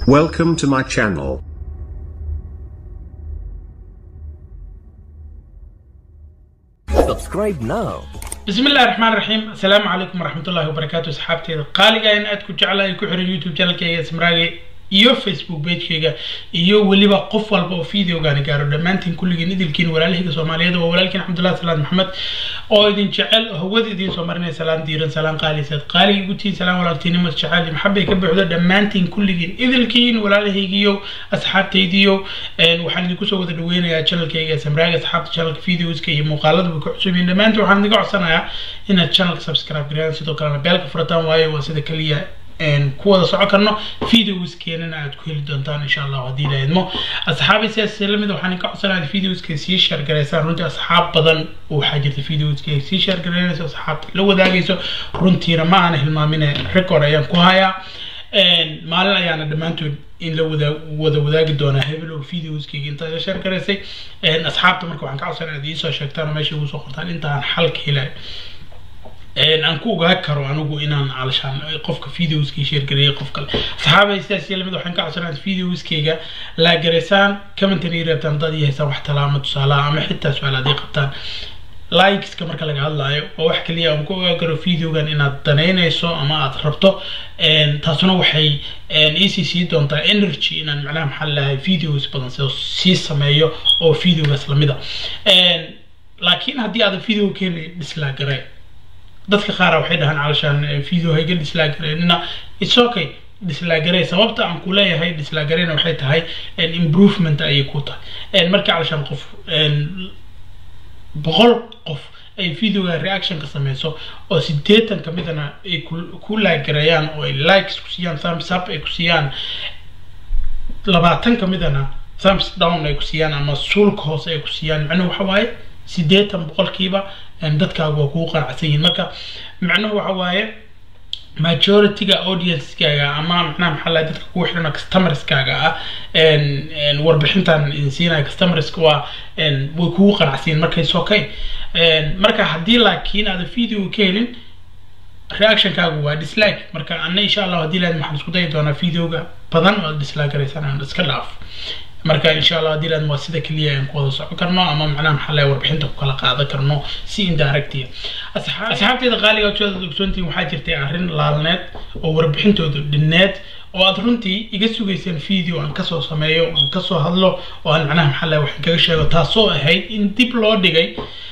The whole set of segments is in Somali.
Welcome to my channel. Subscribe now. بسم الله الرحمن الرحيم السلام عليكم ورحمة الله وبركاته أصحابتي قالي إن أدكو جعل ku xiran YouTube channelkayga Smraage iyo Facebook pagekayga iyo weliba qof walba oo videogaani gaaro dhammaantiin kulligiin idilkiin walaalahayga Soomaaliyeed oo walaalkiin Cabdullaahi Salaad Maxamed oo idin jecel hawada idin soo marinay salaam diiran salaam qaaliseed qaali igu tiin salaam walaaltinimo jecel maxabay ka buuxdo dhammaantiin kulligiin idilkiin walaalahaygiyo asxaabtaydiyo waxaan idinku soo wada dhaweynayaa channelkayga Smraage asxaabta channelka videoska iyo muuqaalada ku cusub yihiin dhammaantiin waxaan idinka codsanayaa inaad channelka subscribe gareeyaan sidoo kalena beelka furataan waayo waa sida kaliya ku wada soco karno videoskeenana aad ku heli doontaan insha allah haddii la idmo asxaabi sidaas lamid waxaan ka codsanayaa videoska sii share gareysaan runtii asxaab badan waxaa jirta videoska sii share gareynayso asxaabta la wadaagayso runtiina ma aana hilmaamine record ayaan ku hayaa maalin ayaana dhammaantood in la wada wada wadaagi doonaa hebel oo videoskayga intaad la share garaysay asxaabta marka waxaan ka codsanayaa aad iisoo sheegtaan oo meesha igu soo qortaan intaan xalka helayo aan ku ogaa karo anigu inaan alshaan qofka videoskii sheergareeyay qof kale saxaabay sidaas lamid waxaan ka codsanayaa videoskayga laa garaysaan commentan ii reebtaan haddaad ii haysaan wax talaamo tusaalaha ama xitaa su-aal haddii qabtaan likeska marka laga hadlaayo oo wax kaliya aan ku ogaa karo videogan inaad danaynayso ama aad rabto taasuna waxay iisii sii doontaa energy inaan macnaha maxaa lahay videos badan sida sii sameeyo oo videogaas lamid a laakiin haddii aadan video keeni dhislaa garee dadka qaar waxay dhahaan calashaan video hayga dhislaagareenina it's okay dhislaagarey sababta aan ku leeyahay dhislaagareyna waxay tahay improvement ayay ku tahay markii calashaan qof boqol qof ay videoga reaction ka sameyso oo sideetan kamidana ay ku laagareeyaan oo ay likes ku siiyaan thumbs up ay ku siiyaan labaatan kamidana thumbs down ay ku siiyaan ama suulka hoose ay ku siiyaan macnuhu waxa waaye sideetan boqolkiiba dadkaagu waa kugu qanacsan yihin marka macnuhu waxa waaye majorityga audiencekaaga ama macnaha maxaa lahay dadka kugu xidhana customerskaaga ah warbixintan idin siinaya customerska waa way kugu qanacsan yihin marka is okay marka haddii laakiin aada video ka helin reactionkaagu waa dislike marka ana insha allah haddii lahayd waxaan isku dayi doonaa videoga badan oo dislike garaysaan aan iska dhaaf marka insha allah haddii lahayd waa sida keliya aan ku wada socon karno ama macnaha maxaa lahay warbixinta ku kala qaadan karno si indirectia asxaabteeda qaaliga jooda ogsoontiin waxaa jirtay arrin laalneed oo warbixintooda dhineed oo aad runtii iga sugayseen video aan kasoo sameeyo aan kasoo hadlo oo aan macnaha maxaa lahay waxaan kaga sheego taasoo ahayd in dib loo dhigay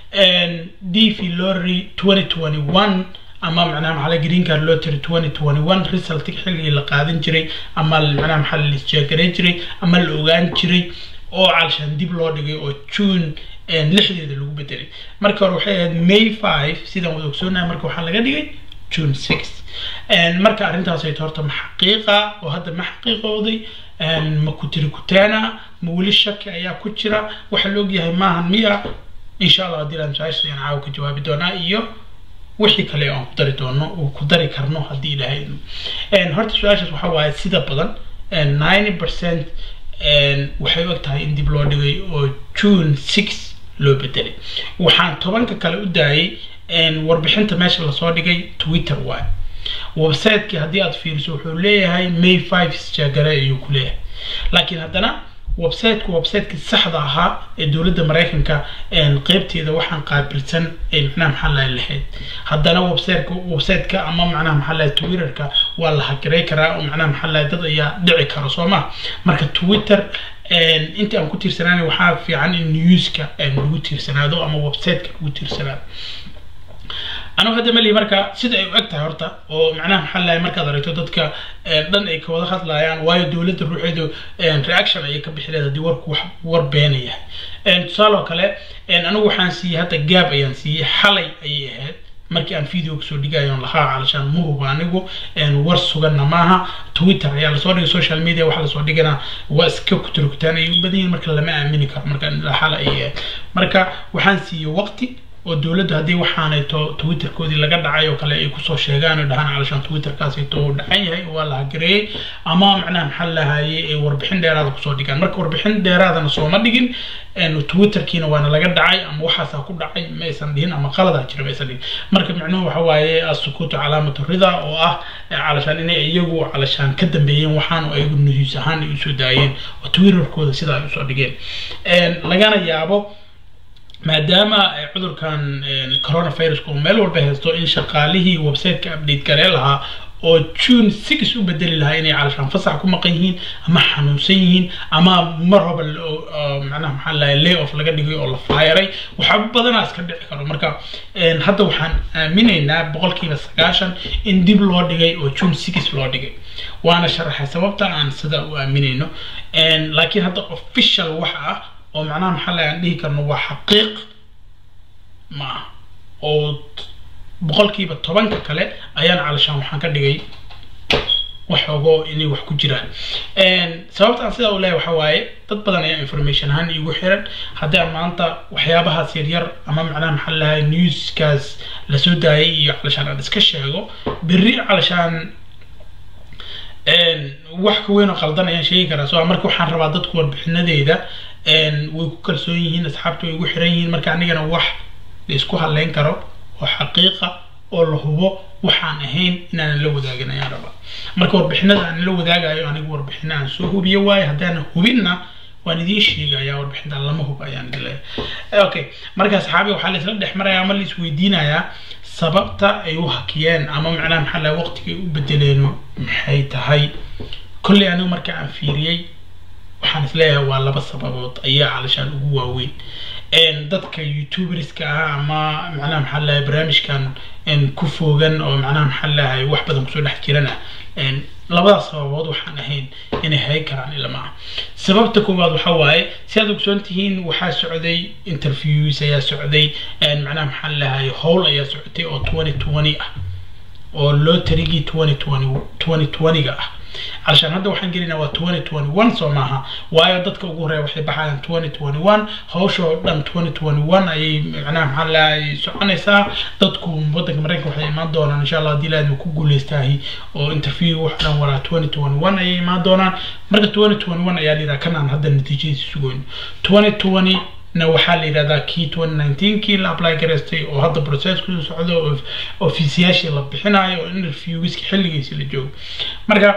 d v lorry 2021 ama macnaha maxaa green card lottery 2021 result xilligii la qaadan jiray ama macnaha maxaa la isjeegareyn jiray ama la ogaan jiray oo calshaan dib loo dhigay oo june lixdeeda lagu bedelay marka hore waxay ahayd may 5 sidaan wada ogsoonahay marka waxaa laga dhigay june 6 marka arrintaas ay horta ma xaqiiqa oo hadda ma xaqiiqooday ma ku tiri kutaana ma weli shaki ayaa ku jira waxa la ogyahay maahan miya insha allah haddii laan su-aasha ayaan caawa ka jawaabi doonaa iyo wixii kale aan ku dari doono oo ku dari karno haddii ilaahay horta su-aashaas waxa waaye sida badan ninety percent waxay og tahay in dib loo dhigay oo june six loo bedelay waxaan tobanka kale u daayay warbixinta meesha lasoo dhigay twitter waay websiteki haddii aad fiiriso wuxuu leeyahay may five isjaagare ayuu ku leeyahay laakiin haddana websiteka websiteki saxda ahaa ee dowladda maraykanka qeybteeda waxaan qaabilsan ay macnaha maxaa lahay lahayd haddana websiteka websiteka ama macnaha maxaa lahay twitterka waa la hagarey karaa oo macnaha maxaa lahay dad ayaa dhici kara soo ma marka twitter inta aan ku tiirsanaanay waxaa fiican in newska lagu tiirsanaado ama websiteka lagu tiirsanaado anigu hadda malihi marka sida ay u eg tahay horta oo macnaha maxaa lahay markaad aragto dadka dhan ay ka wada hadlayaan waayo dowladda ruuxeedu reaction ayay ka bixi leed haddii warku wax war beenaya tusaale oo kale anigu waxaan siiyey hadda gaab ayaan siiyey xalay ayay ahayd markii aan video kasoo dhigayo lahaa calashaan ma huba anigu war suganna maaha twitter ayaa lasoo dhigay social media waxa lasoo dhigana waa iska kuturkutaan ay u badan yihin marka lama aamini karo marka xala ay ahayd marka waxaan siiyey waqti oo dowladdu haddii waxaanayto twitterkoodii laga dhacay oo kale ay kusoo sheegaan oo dhahaan calashaan twitterkaasito uu dhacan yahay oo waa la hagareeyey ama macnaha maxaa lahayay ay warbixin dheeraada kusoo dhigaan marka warbixin dheeraadana sooma dhigin twitterkiina waana laga dhacay ama waxaasaa ku dhacay ma aysan dhihin ama qaladaa jira ma aysan dhihin marka micnuhu waxa waaye asukuutu calaamatu rida oo ah calashaan inay iyagu calashaan ka dambeeyeen waxaan oo ayagu news ahaan ay usoo daayeen oo twitterkooda sidaa ay usoo dhigeen lagana yaabo maadaama cudurkan coronavirus uu meel walba haysto in shaqaalihii websiteka update garee lahaa oo june six u bedeli lahaa inay calashaan fasax ku maqan yihiin ama xanuunsan yihiin ama mar hoba macnaha maxaa lahay lay off laga dhigay oo la faayaray waxaa badanaa iska dhici karo marka hadda waxaan aaminaynaa boqolkiiba sagaashan in dib loo dhigay oo june six loo dhigay waana sharaxay sababta aan sidaa u aaminayno laakiin hadda official wax ah oo macnaha maxaa lahay aan dhihi karno waa xaqiiq ma ah oo boqolkiiba tobanka kale ayaan calashaan waxaan ka dhigay waxoogo inay wax ku jiraan sababta aan sidaa u leeyahay waxa waaye dad badan ayaa information ahaan iigu xiran haddii aan maanta waxyaabahaas yaryar ama macnaha maxaa lahay newskaas lasoo daayay iyo calashaan aan iska sheego berri calashaan wax ka weyn oo qaldan ayaan sheegi karaa so marka waxaan rabaa dadku warbixinadeeda way ku kalsoon yihiin asxaabta way igu xiran yihiin marka anigana wax la isku haleyn karo oo xaqiiqa oo la hubo waxaan ahayn inaanan la wadaagin ayaan rabaa marka warbixinada aan la wadaagayo anigu warbixina aan soo hubiyo waayo haddaanan hubinna waan idiin sheegaya warbixinta lama hub ayaan idin leeyahay okay marka asxaabi waxaa la isla dhex maraya ama la isweydiinayaa sababta ay u hakiyeen ama macnaha maxaa laha waqtigay u bedeleen maxay tahay kolley anigu marka aan fiiriyey waxaan isleeyahay waa laba sababood ayaa calashaan ugu waaweyn dadka youtuberska ah ama macnaha maxaa lahay barnaamijkan ku foogan oo macnaha maxaa lahay wax badan kusoo dhex jirana labadaas sababood waxaan ahayn inay hay karaan ilama ah sababta koowaad waxa waaye si aad ogsoon tihiin waxaa socday interviews ayaa socday macnaha maxaa lahay howl ayaa socotay oo twenty twenty ah oo loo tarigii twenty twenty twenty twenty-ga ah علشان هذا وحن قلنا و 2021 سو maaha waayo dadka ugu horeeya waxay baxayaan 2021 hawsha oo dhan 2021 ayay macnaha maxaa lahay soconaysaa dadku wadanka mareykanka waxay imaan doonaan insha allah haddii laadma ku guuleystaahi oo interview wax dhan waraa 2021 ayay imaan doonaan marka 2021 ayaa la yidhaha kanaan hadda natiijadiisa sugoyn 2020 na waxaa la yidhahdaa kii 2019 kii la apply garaystay oo hadda processku socdo oo ofisiyaashii la bixinayo oo interviewgiska xilligiisi la joogo marka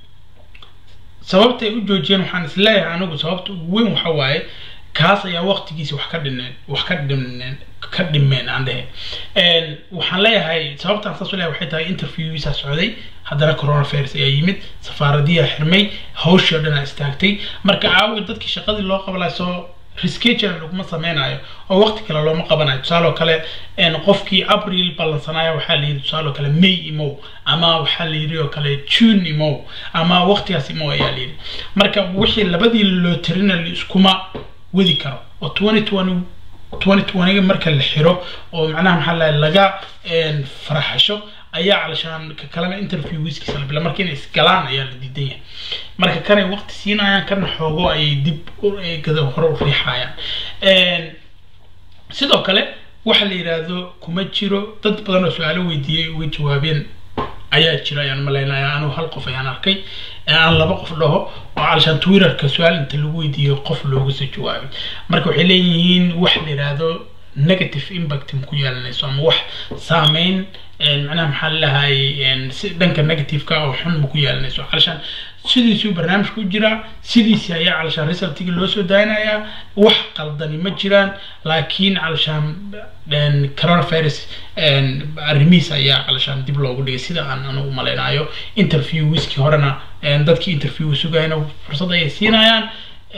sababta ay u joojiyeen waxaan isleeyahay anigu sababta ugu weyn waxa waaye kaas ayaa waqtigiisa wax ka dhineen wax ka dhimeen ka dhimeen aan dhehe waxaan leeyahay sababtaan saas u leeyahay waxay tahay interviewgiisa socday haddana coronavirus ayaa yimid safaaradiyaa xirmay hawshii oo dhan aa istaagtay marka aawi dadkii shaqadii loo qabalay soo rescheduling laguma sameynayo oo waqti kale looma qabanayo tusaale oo kale qofkii april ballansanaya waxaa la yidhi tusaale oo kale may imow ama waxaa la yidhi oo kale june imow ama waqtigaas imow ayaa la yidhi marka wixii labadii loo tirina la iskuma wadi karo oo twenty twenty twenty twenty marka la xiro oo macnaha maxaa lahay laga faraxasho ayaa calashaan ka kalena interviewskiisa la bila marka inay isgalaan ayaa la diidan yahay marka kanay waqti siinayaan kana xoogo ayay dib gada hore u riixayaan sidoo kale waxa la yidhaahdo kuma jiro dad badan oo su-aalo weydiiyey uga jawaabeen ayaa jira ayaan malaynaya anigu hal qof ayaan arkay aan laba qof dhaho oo calashaan twitterka su-aal inta lagu weydiiyo qof looga soo jawaabay marka waxay leeyihiin wax la yidhaahdo negative impact ma ku yeelanayso ama wax saameyn macnaha maxaa lahay si dhanka negativeka oo xun ma ku yeelanayso calashaan sidiisuu barnaamijka u jiraa sidiisii ayaa calashaan resultiga loo soo daaynayaa wax qaldani ma jiraan laakiin calashaan coronavirus arrimihiis ayaa calashaan dib loogu dhigay sida aan anigu malaynayo interview wiskii horena dadkii interview sugayna fursad ayay siinayaan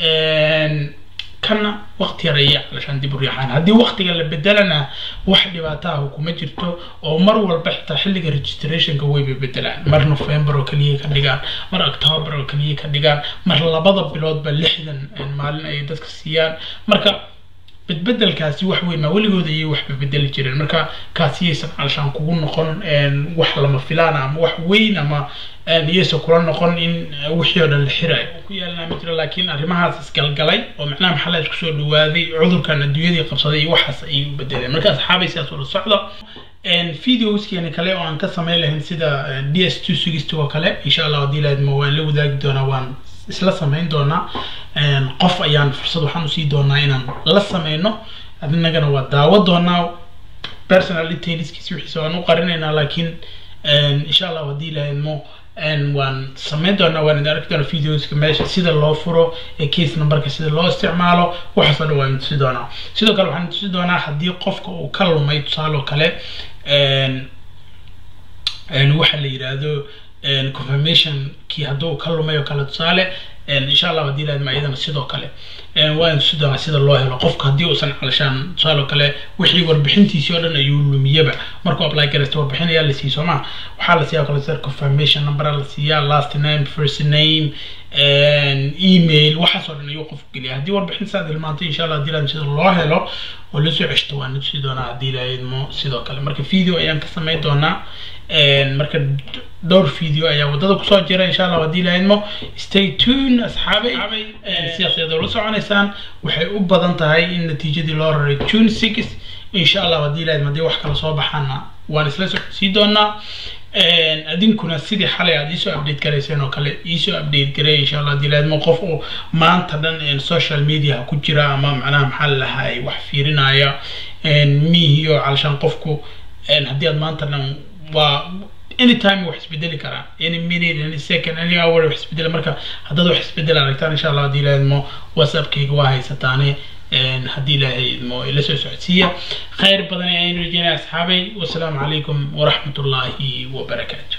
kana waqti yar ayay calashaan dib u riixaan haddii waqtiga la bedelana wax dhibaato ah kuma jirto oo mar walba xitaa xilliga registrationka wayba bedelaan mar november oo keliya ka dhigaan mar october oo keliya ka dhigaan mar labada biloodba lixdan maalin ayay dadka siiyaan marka bedbedelkaasi wax weyn maa weligooda ayay waxba bedeli jireen marka kaasiyaysan alshaan kugu noqon wax lama filaana ama wax weyn ama iyaysan kula noqon in wixii oo dhan la xirayo ku yaalnaa ma jiro laakiin arrimahaas isgalgalay oo macnaha maxalla isku soo dhawaaday cudurkan adduunyadii qabsaday iyo waxaas ayay u bedeleen marka asxaabay sidaas ula socdo videoskeeni kale oo aan ka samayn lahayn sida d s two sugista oo kale insha allah haddii laadmo waan la wadaagi doonaa waan isla samayn doonaa qof ayaan fursad waxaan usii doonaa inaan la sameyno adinagana waa daawo doonaa personal detailskiisi wixiisa waan u qarinaynaa laakiin insha allah haddii laadmo waan samayn doonaa waan idin arki doonaa videoska meesha sida loo furo ee case numberka sida loo isticmaalo waxaas oo dhan waan tusi doonaa sidoo kale waxaan tusi doonaa haddii qofka uu ka lumay tusaale oo kale waxa la yidhaahdo confirmation kii hadduu ka lumay oo kale tusaale insha allah haddii laadma iyadana sidoo kale waan tusi doonaa sida loo helo qofka haddii uusan calashaan tusaale oo kale wixii warbixintiisii oo dhan ayuu lumiyaba markuu apply garaysta warbixin ayaa la siiya sooma waxaa la siiyaa kale sida confirmation number la siiyaa last name first name email waxaas oo dhan ayuu qofku geliya haddii warbixin saad ilmaantay insha allah haddii laadma sida loo helo oo lasoo ceshto waan tusi doonaa haddii laadmo sidoo kale marka video ayaan ka samayn doonaa marka dhowr video ayaa wadada kusoo jira insha allah haddii lahaydmo stay tune asxaabay sidaas ayaad ula soconaysaan waxay u badan tahay in natiijadii loo raray june six insha allah haddii lahaydmo haddii wax kala soo baxaana waan isla socodsiin doonaa adinkuna sidii xalay aad iisoo update garayseen oo kale iisoo update garay insha allah haddii lahaydmo qof uu maanta dhan social media ku jira ama macnaha maxaa lalahay wax fiirinaya mihiyo calashaan qofku haddii aad maanta dhan waa anytime wax isbedeli karaa any minute any second any hour wax isbedela marka haddaad wax isbedel aragtaan insha allah haddii ilaahidmo whatsappkayga waa haysataane haddii ilaahidmo ila soo socodsiiya khayr badan ayaan rajeynaya asxaabay wasalaamu calaykum waraxmat ullaahi wabarakaatu